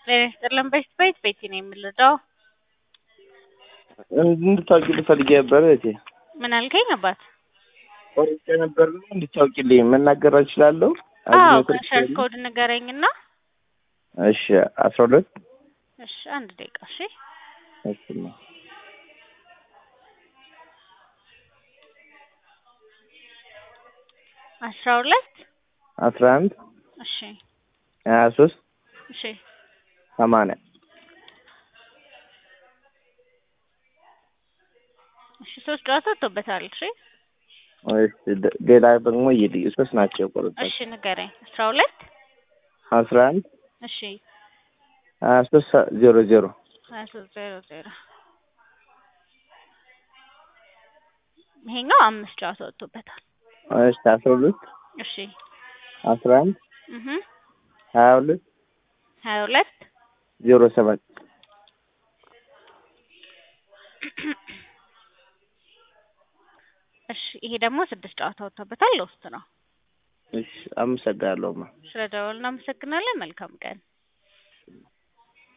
ጤና ይስጥልን በሽት ቤት ቤቲ ነው የምልደው። እንድታውቂልኝ ፈልጌ ነበር እህቴ። ምን አልከኝ አባት? ቆርጬ ነበር እንድታውቂልኝ መናገር እችላለሁ? አዎ ከሸር ኮድ ንገረኝና። እሺ አስራ ሁለት እሺ አንድ ደቂቃ እሺ። እሺ አስራ ሁለት አስራ አንድ እሺ ሀያ ሶስት እሺ ሰማንያ እሺ ሶስት ጨዋታ ወጥቶበታል። እሺ እሺ ደ- ሌላ ደግሞ ይልይ ሶስት ናቸው የቆረጥኩት። እሺ ንገረኝ። አስራ ሁለት አስራ አንድ እሺ ሀያ ሶስት ዜሮ ዜሮ ሀያ ሶስት ዜሮ ዜሮ ይሄኛው አምስት ጨዋታ ወጥቶበታል። እሺ አስራ ሁለት እሺ አስራ አንድ እህ ሀያ ሁለት ሀያ ሁለት ዜሮ ሰባት እሺ ይሄ ደግሞ ስድስት ጨዋታ ወጥቶበታል። ለውስጥ ነው። እሺ አመሰግናለሁ ማ ስለ ደወል እናመሰግናለን። መልካም ቀን